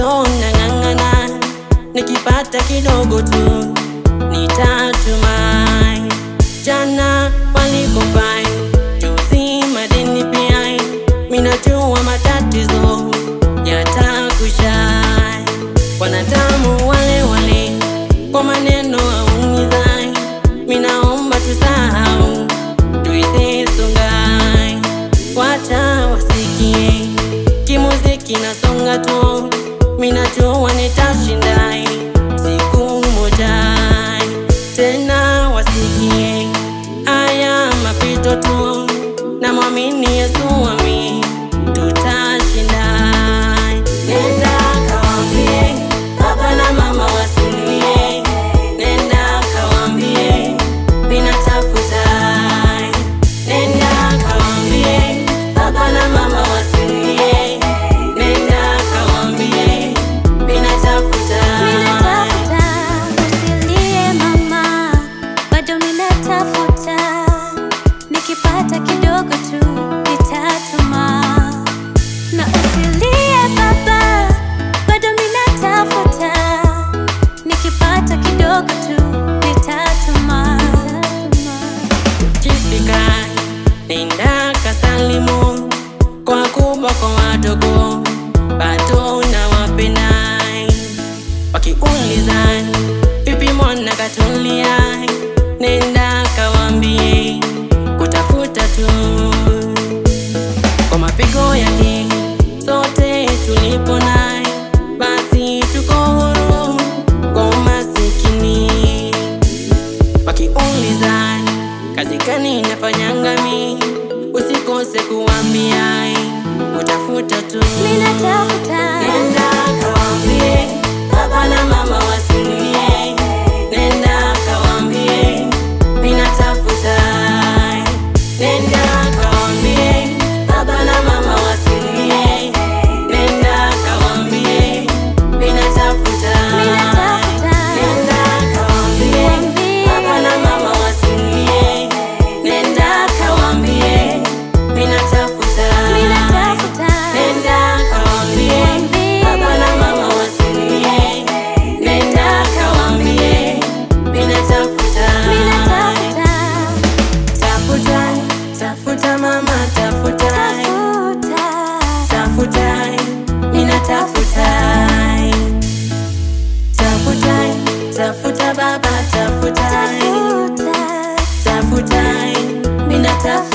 bado nang'ang'ana, nikipata kidogo tu nitatumai. Jana walikopai, juzi madeni pia, minajua matatizo yatakusha. Wanadamu wale wale kwa maneno aumizai, minaomba tusahau, tuisisongai, wacha wasikie kimuziki nasonga tu, minajua nitashindai siku moja tena, wasikie haya mapito tu, na mwamini Yesu wami tutashinda. Nenda kawambie baba na mama wasilie, nenda kawambie ninatafuta. Nenda kawambie baba na mama wasilie, nenda kawambie ninatafuta. Ninatafuta, usilie mama, bado ninatafuta. Nikipata kidogo tu nitatuma. Na usilie baba, bado ninatafuta. Nikipata kidogo tu nitatuma. Ukifika nenda kasalimu kwa kubwa kwa wadogo, bado nawapenda. Wakiuliza vipi mwana katulia, nenda kawambie kutafuta tu kwa mapigo yake sote tulipo naye, basi tuko huru kwa umasikini wakiuliza kazi gani nafanyanga mi, usikose kuambia utafuta tu. Ninatafuta. Nenda kawambie baba na mama wasilie, nenda kawambie ninatafuta. Nenda kawambie baba na mama wasilie, nenda kawambie ninatafuta. Ninatafuta. Nenda kawambie baba na mama wasilie, nenda kawambie ninatafuta. Ninatafuta. Nenda kawambie baba na mama wasilie, nenda kawambie ninatafuta. Ninatafuta. Tafuta, tafuta mama, tafuta, Tafuta. tafuta, ninatafuta. Tafuta, tafuta baba, tafuta, Tafuta. tafuta, ninatafuta.